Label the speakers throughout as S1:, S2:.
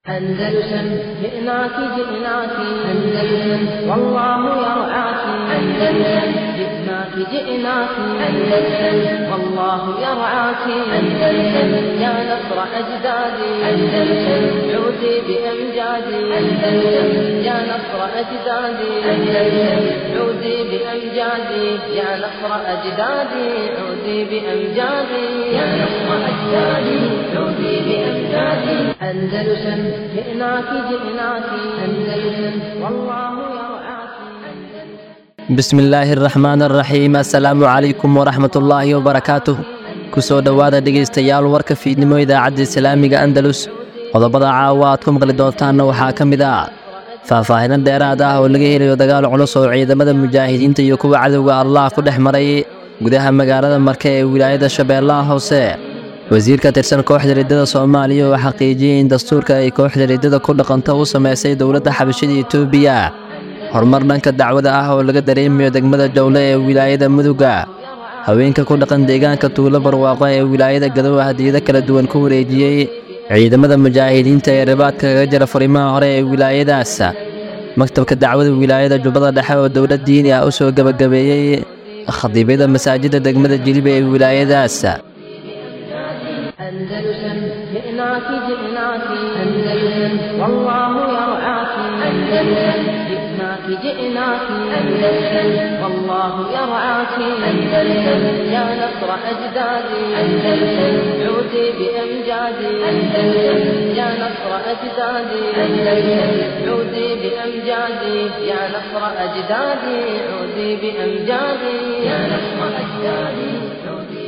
S1: أندلسن جئناك جئناك أندلسن والله يرعاك أندلسن جئناك جئناك أندلسن والله يرعاك أندلسن يا نصر أجدادي أندلسن عودي بأمجادي أندلسن يا نصر أجدادي أندلسن عودي بأمجادي يا نصر أجدادي عودي بأمجادي يا نصر أجدادي عودي بأمجادي أندلسن جئناك جئناك أندلسن والله يرعاك
S2: bismi illaahi araxmaan araxiim assalaamu calaykum waraxmat ullaahi wabarakaatuh ku soo dhowaada dhegaystayaal warka fiidnimo idaacadda islaamiga andalus qodobada caawa aad ku maqli doontaanna waxaa ka mid ah faahfaahinno dheeraad ah oo laga helayo dagaal culus oo ciidamada mujaahidiinta iyo kuwa cadowga allah ku dhex maray gudaha magaalada marke ee wilaayada shabeellaha hoose wasiir ka tirsan kooxda riddada soomaaliya oo xaqiijiyey in dastuurka ay kooxda riddada ku dhaqanto u samaysay dowladda xabashida etoobiya horumar dhanka dacwada ah oo laga dareemayo degmada jowle ee wilaayada muduga haweenka ku dhaqan deegaanka tuulo barwaaqo ee wilaayada gadow hadiyado kala duwan ku wareejiyey ciidamada mujaahidiinta ee ribaadka kaga jira furimaha hore ee wilaayadaas maktabka dacwada wilaayada jubbada dhexe oo dowlad diini ah u soo gebagabeeyey khadiibyada masaajidda degmada jiliba ee wilaayadaas
S1: أندلسن جئناك جئناك أندلسن والله يرعاك أندلسن جئناك جئناك أندلسن والله يرعاك أندلسن يا نصر أجدادي أندلسن عودي بأمجادي أندلسن يا نصر أجدادي أندلسن عودي بأمجادي يا نصر أجدادي عودي بأمجادي يا نصر أجدادي عودي بأمجادي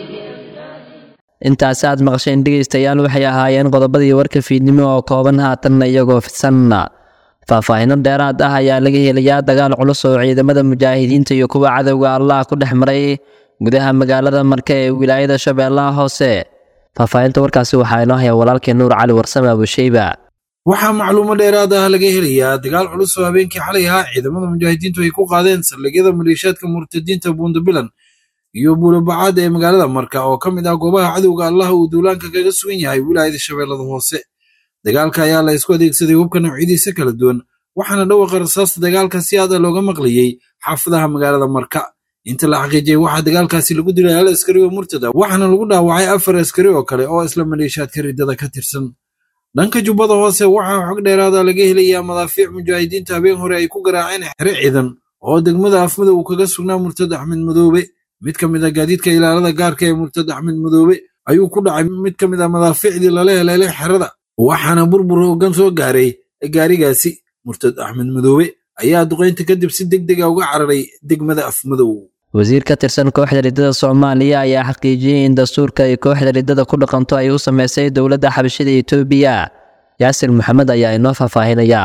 S2: intaasi aad maqasheen dhegaystayaal waxay ahaayeen qodobadii warka fiidnimo oo kooban haatanna iyagoo fidsan faahfaahinno dheeraad ah ayaa laga helayaa dagaal culus oo ciidamada mujaahidiinta iyo kuwa cadowga allah ku dhex maray gudaha magaalada marke ee wilaayada shabeellaha hoose faahfaahinta warkaasi waxaa inoo haya walaalkeen nuur cali warsame abusheyba
S3: waxaa macluumo dheeraad ah laga helayaa dagaal culus oo habeenkii xalay ahaa ciidamada mujaahidiintu ay ku qaadeen saldhigyada maleeshiyaadka murtadiinta buundabilan iyo buulobacaad ee magaalada marka oo ka mid ah goobaha cadowga allah uu duulaanka kaga sugan yahay wilaayada shabeellada hoose dagaalka ayaa la isku adeegsaday hubka noocyadiisa kala duwan waxaana dhawaqa rasaasta dagaalka si aada looga maqlayey xaafadaha magaalada marka inta la xaqiijiyey waxaa dagaalkaasi lagu dilay hal askari oo murtada waxaana lagu dhaawacay afar askari oo kale oo isla maleeshiyaadka riddada ka tirsan dhanka jubbada hoose waxaa xog dheeraada laga helayaa madaafiic mujaahidiinta habeen hore ay ku garaaceen xere ciidan oo degmada afmada uu kaga sugnaa murtad axmed madoobe mid ka mid a gaadiidka ilaalada gaarka ee murtad axmed madoobe ayuu ku dhacay mid ka mid a madaafiicdii lala heleelay xerada waxaana burbur hoggan soo gaaray gaarigaasi murtad axmed madoobe ayaa duqaynta kadib si deg dega uga cararay degmada afmadow
S2: wasiir ka tirsan kooxda riddada soomaaliya ayaa xaqiijiyey in dastuurka ay kooxda riddada ku dhaqanto ay u samaysay dowladda xabashida etoobiya yaasir maxamed ayaa inoo faahfaahinaya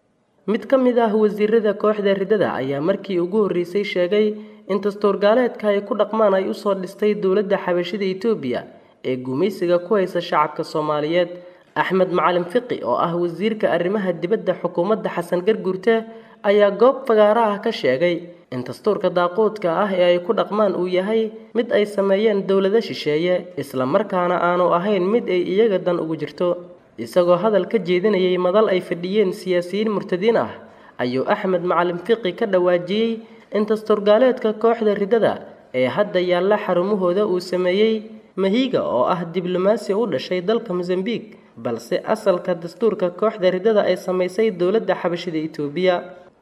S4: mid ka mid ah wasiirada kooxda riddada ayaa markii ugu horreysay sheegay in dastuurgaaleedka ay ku dhaqmaan ay usoo dhistay dowladda xabashida etoobiya ee gumaysiga ku haysa shacabka soomaaliyeed axmed macalin fiqi oo ah wasiirka arrimaha dibadda xukuumadda xasan garguurte ayaa goob fagaara ah ka sheegay in dastuurka daaquudka ah ee ay ku dhaqmaan uu yahay mid ay sameeyeen dowlado shisheeye isla markaana aanu ahayn mid ay iyaga dan ugu jirto isagoo hadal ka jeedinayay madal ay fadhiyeen siyaasiyiin murtadiin ah ayuu axmed macalin fiqi ka dhawaajiyey in dastuurgaaleedka kooxda riddada ee hadda yaalla xarumahooda uu sameeyey mahiiga oo ah diblomaasi u dhashay dalka mosambiq balse asalka dastuurka kooxda riddada ay samaysay dowladda xabashida etoobiya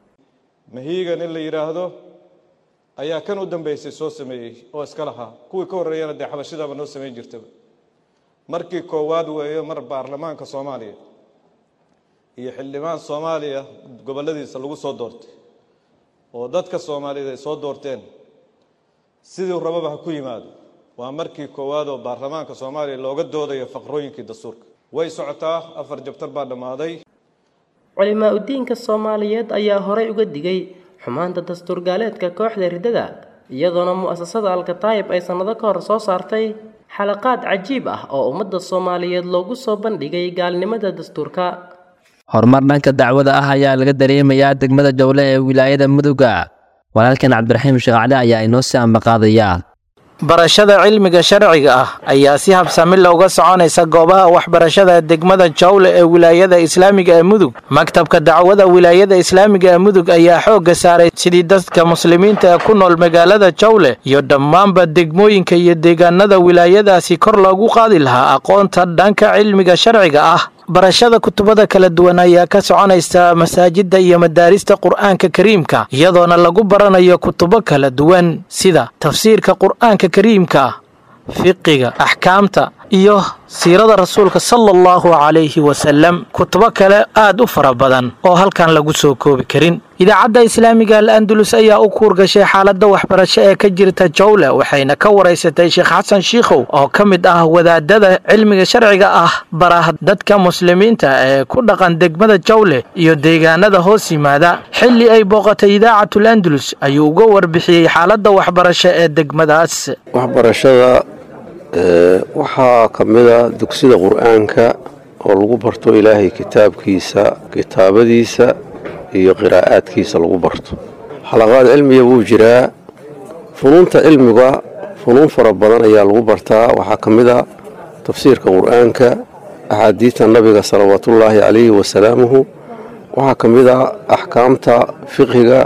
S5: mahiigan in la yidhaahdo ayaa kan u dambeysay soo sameeyey oo iska lahaa kuwii ka horreeyana dee xabashidaba noo samayn jirtaba markii koowaad weeyo mar baarlamaanka soomaaliya iyo xildhibaan soomaaliya gobolladiisa lagu soo doortay oo dadka soomaaliyeed ay soo doorteen sidii rababa ha ku yimaado waa markii koowaad oo baarlamaanka soomaaliya looga doodayo faqrooyinkii dastuurka way socotaa afar jabtar baa dhammaaday
S4: culimaa udiinka soomaaliyeed ayaa horay uga digay xumaanta dastuurgaaleedka kooxda riddada iyadoona mu'asasada alkataayib ay sannado ka hor soo saartay xalaqaad cajiib ah oo ummadda soomaaliyeed loogu soo bandhigay gaalnimada dastuurka
S2: horumar dhanka dacwada ah ayaa laga dareemayaa degmada jowle ee wilaayada muduga walaalkan cabdiraxiim sheekh cali ayaa inoo sii ambaqaadaya
S6: barashada cilmiga sharciga ah ayaa si habsami looga soconaysa goobaha waxbarashada degmada jawle ee wilaayada islaamiga ee mudug maktabka dacwada wilaayada islaamiga ee mudug ayaa xoogga saaray sidii dadka muslimiinta ee ku nool magaalada jawle iyo dhammaanba degmooyinka iyo deegaanada wilaayadaasi kor loogu qaadi lahaa aqoonta dhanka cilmiga sharciga ah barashada kutubada kala duwan ayaa ka soconaysa masaajidda iyo madaarista qur'aanka kariimka iyadoona lagu baranayo kutubo kala duwan sida tafsiirka qur'aanka kariimka fiqiga axkaamta iyo siirada rasuulka sala allahu calayhi wasalam kutubo kale aad u fara badan oo halkan lagu soo koobi karin idaacadda islaamiga al andalus ayaa u kuurgashay xaaladda waxbarasho ee ka jirta jawle waxayna ka waraysatay sheekh xasan shiikhow oo ka mid ah wadaadada cilmiga sharciga ah bara dadka muslimiinta ee ku dhaqan degmada jawle iyo deegaanada hoos yimaada xilli ay booqatay idaacatul andalus ayuu uga warbixiyey xaaladda waxbarasho ee degmadaas
S7: waxbarashada waxaa ka mid a dugsida qur-aanka oo lagu barto ilaahay kitaabkiisa kitaabadiisa iyo qiraa'aadkiisa lagu barto xalaqaad cilmiga wuu jiraa funuunta cilmiga funuun fara badan ayaa lagu bartaa waxaa ka mid a tafsiirka qur-aanka axaadiidta nabiga salawaatullaahi calayhi wasalaamuhu waxaa ka mid a axkaamta fiqhiga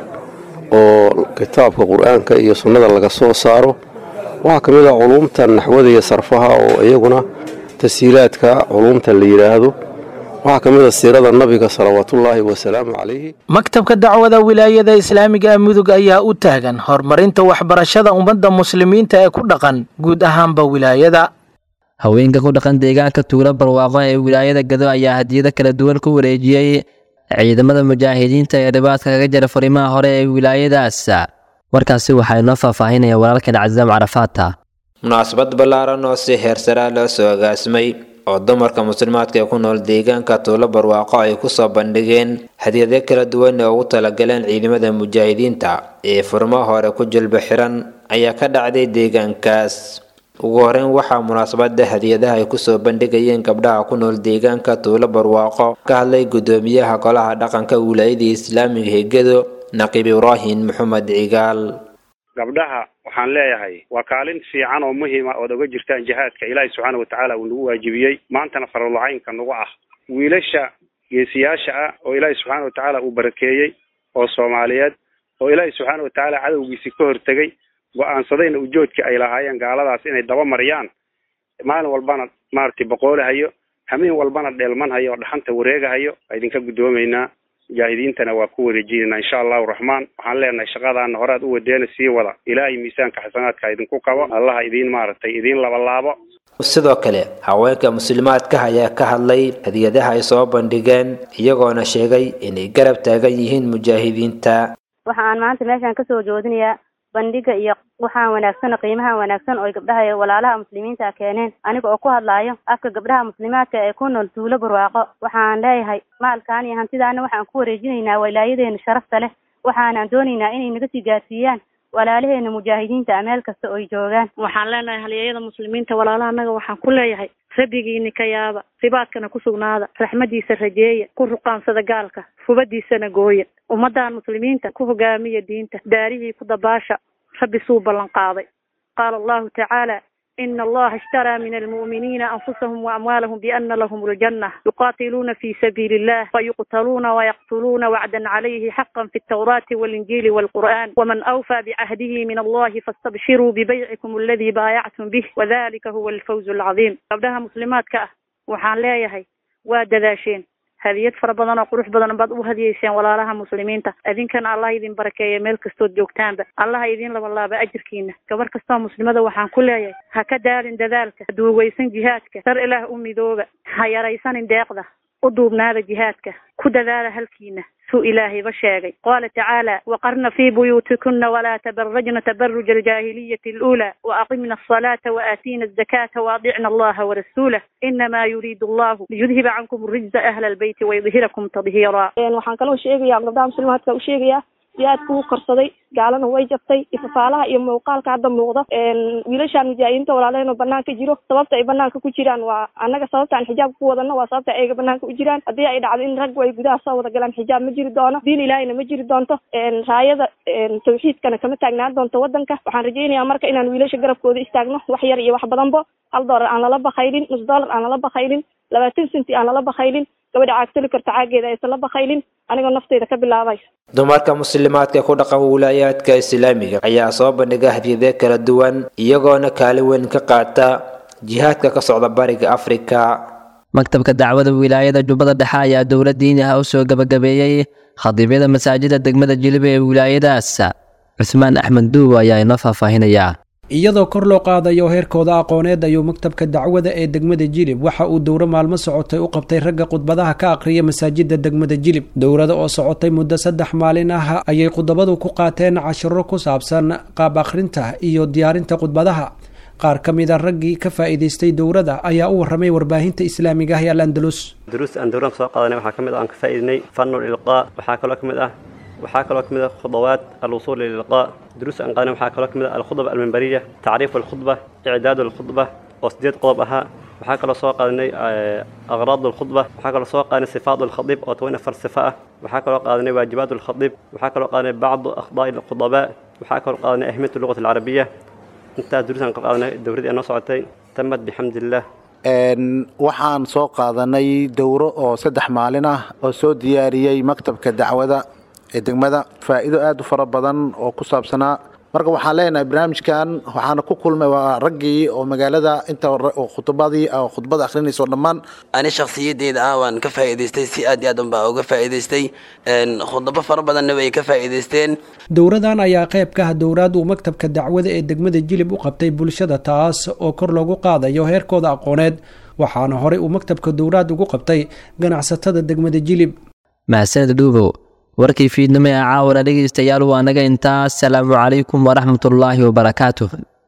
S7: oo kitaabka qur-aanka iyo sunnada laga soo saaro waxaa ka mid a culuumta naxwada iyo sarfaha oo iyaguna tashiilaadka culuumta la yidhaahdo waxaa ka mid a siirada nabiga salawaatullaahi wasalaamu calayhi
S6: maktabka dacwada wilaayada islaamiga ee mudug ayaa u taagan horumarinta waxbarashada ummadda muslimiinta ee ku dhaqan guud ahaanba wilaayada
S2: haweenka ku dhaqan deegaanka tuulo barwaaqo ee wilaayada gado ayaa hadiyado kala duwan ku wareejiyey ciidamada mujaahidiinta ee dhibaadka kaga jira farimaha hore ee wilaayadaas warkaasi waxaa inoo faahfaahinaya walaalkan casaam carafaata
S8: munaasabad ballaaran oo si heersaraa loo soo agaasimay oo dumarka muslimaadka ee ku nool deegaanka tuulo barwaaqo ay kusoo bandhigeen hadiyado kala duwan ee ugu talagaleen ciidamada mujaahidiinta ee furmo hore ku jilba xiran ayaa ka dhacday deegaankaas ugu horeyn waxaa munaasabada hadiyadaha ay kusoo bandhigayeen gabdhaha ku nool deegaanka tuulo barwaaqo ka hadlay gudoomiyaha golaha dhaqanka wilaayadii islaamiga hegado naqiib ibraahim maxamed cigaal
S9: gabdhaha waxaan leeyahay waa kaalin fiican oo muhiima ood oga jirtaan jihaadka ilaahay subxaana watacaala uu nagu waajibiyey maantana faralcaynka nagu ah wiilasha geesiyaasha ah oo ilaahay subxaana watacaala uu barakeeyey oo soomaaliyeed oo ilaahay subxaana watacaala cadowgiisii ka hortegay go-aansadayna ujoodkii ay lahaayeen gaaladaas inay daba mariyaan maalin walbana maaragtay boqoolahayo hameen walbana dheelmanhayo oo dhaxanta wareegahayo a idinka guddoomaynaa mujaahidiintana waa ku wareejinayna insha allahu raxmaan waxaan leenahay shaqadaana horead u wadeena sii wada ilaahay miisaanka xasanaadka idinku kabo allaha idiin maaragtay idiin labalaabo
S8: sidoo kale haweenka muslimaadka ayaa ka hadlay hadiyadaha ay soo bandhigeen iyagoona sheegay inay garab taagan yihiin mujaahidiinta
S10: waxa aan maanta meeshaan kasoo joodinayaa bandhiga iyo waxaan wanaagsan qiimaha wanaagsan oo gabdhaha iyo walaalaha muslimiinta keeneen aniga oo ku hadlaayo afka gabdhaha muslimaadka ee ku nool tuulo barwaaqo waxaan leeyahay maalkaan iyo hantidaana waxaan ku wareejinaynaa walaayadeena sharafta leh waxaanaan doonaynaa inay naga sii gaarsiiyaan walaalaheena mujaahidiinta a meel kasta oy joogaan
S11: waxaan leenahay halyeeyada muslimiinta walaalaha anaga waxaan ku leeyahay rabbigiini ka yaaba ribaadkana ku sugnaada raxmadiisa rajeeya ku ruqaansada gaalka fubadiisana gooya ummadan muslimiinta ku hogaamiya diinta daarihii ku dabaasha rabbi suu ballan qaaday qaala allahu tacaala ina allaha ishtaraa min almu'miniina anfusahum waamwaalahum biana lahum ljanna yuqaatiluuna fi sabiili illah fayuqtaluuna wayaqtuluuna wacdan calayhi xaqan fi altawraati walinjiili walqur'an waman awfaa bicahdihi min allahi faastabshiruu bibaycikum aladii baayactum bih wadalika huwa alfawzu alcadiim gabdhaha muslimaadka ah waxaan leeyahay waa dadaasheen hadiyad fara badan oo qurux badan baad u hadiyeyseen walaalaha muslimiinta idinkana allah idin barakeeya meel kastood joogtaanba allaha idin labalaaba ajirkiina gabar kastoo muslimada waxaan ku leeyahay ha ka daalin dadaalka ha duugaysan jihaadka dar ilaah u midooba ha yaraysanin deeqda u duubnaada jihaadka ku dadaala halkiina suu ilaahayba sheegay qaala tacaala waqarna fii buyuutikuna walaa tabarajna tabaruja aljaahiliyati aluulaa waaqimna asalaata waaatiina azakaata waadicna allaha warasuulah inamaa yuriidu allahu liyudhiba cankum rijza ahla albeyti wayudhirakum tadhiira
S12: waxaan kaloo sheegaya gabdhaha muslimaadka u sheegaya jihaadka wuu korsaday gaalana way jabtay ifafaalaha iyo muuqaalka hadda muuqda wiilashaan mujaahidiinta walaalaheen oo banaanka jiro sababta ay banaanka ku jiraan waa annaga sababta aan xijaab ku wadano waa sababta ayga banaanka u jiraan haddii ay dhacdo in raggu ay gudaha soo wada galaan xijaab ma jiri doono diin ilaahina ma jiri doonto raayada tawxiidkana kama taagnaan doonto wadanka waxaan rajaynayaa marka inaan wiilasha garabkooda istaagno wax yar iyo wax badanbo hal doolar aan lala bakaylin nus doolar aan lala bakaylin labaatan senti aan lala bakaylin gabadha caagtali karta caageeda aysan la bakaylin anigoo nafteyda ka bilaabay
S8: dumarka muslimaadka ku dhaqan wilaayaadka islaamiga ayaa soo bandhiga hadiyade kala duwan iyagoona kaalin weyn ka qaata jihaadka ka socda bariga afrika
S2: maktabka dacwada wilaayada jubbada dhexe ayaa dowla diini ah u soo gebagabeeyey khadiibyada masaajida degmada jiliba ee wilaayadaas cusmaan axmed duuw ayaa inoo faahfaahinayaa
S13: iyadoo kor loo qaadayo heerkooda aqooneed ayuu maktabka dacwada ee degmada jilib waxa uu dowro maalmo socotay u qabtay ragga khudbadaha ka aqriya masaajida degmada jilib dowrada oo socotay muddo saddex maalin ah ayay khudabadu ku qaateen cashiro ku saabsan qaab akhrinta iyo diyaarinta khudbadaha qaar ka mid a raggii ka faa'iidaystay dowrada ayaa u warramay warbaahinta islaamiga ah ee al andalus
S14: duruus aan dowraan kasoo qaadanay waxaa ka mid ah aan ka faa'iidnay fanul ilqaa waxaa kaloo ka mid ah waxaa kaloo ka mid ah khudawaat alwusuul lililqaa duruus aan qaadanay waxaa kaloo ka mid ah alkhudba almimbariya tacriif alkhudba icdaad alkhudba oo sideed qodob ahaa waxaa kaloo soo qaadanay aqraad alkhudba waxaa kaloo soo qaadanay sifaat alkhadiib oo toban afar sifa ah waxaa kaloo qaadanay waajibaat alkhadiib waxaa kaloo qaadanay bacdu akhdaa'i alkhudabaa waxaa kaloo qaadanay ahmiyat lugat alcarabiya intaas duruusaan ka qaadanay dowradii anoo socotay tamad bixamdillaah
S15: waxaan soo qaadanay dowro oo saddex maalin ah oo soo diyaariyey maktabka dacwada ee degmada faa'iido aad u fara badan oo ku saabsanaa marka waxaan leenahay barnaamijkan waxaana ku kulmay waa raggii oo magaalada inta khudbadii khudbada akhrinayso dhammaan
S16: ani shakhsiyadeyda ah waan ka faa'iidaystay si aad iyo aad unbaa uga faa'iidaystay khudabo fara badanna way ka faa'iidaysteen
S13: dowradan ayaa qayb ka ah dowraad uu maktabka dacwada ee degmada jilib u qabtay bulshada taas oo kor loogu qaadayo heerkooda aqooneed waxaana horey uu maktabka dowraad ugu qabtay ganacsatada degmada jilib
S2: mahadsaned dhuubow warkii fiidnimo ee caawana dhegaystayaal waa naga intaas salaamu calaykum waraxmatullaahi wabarakaatuh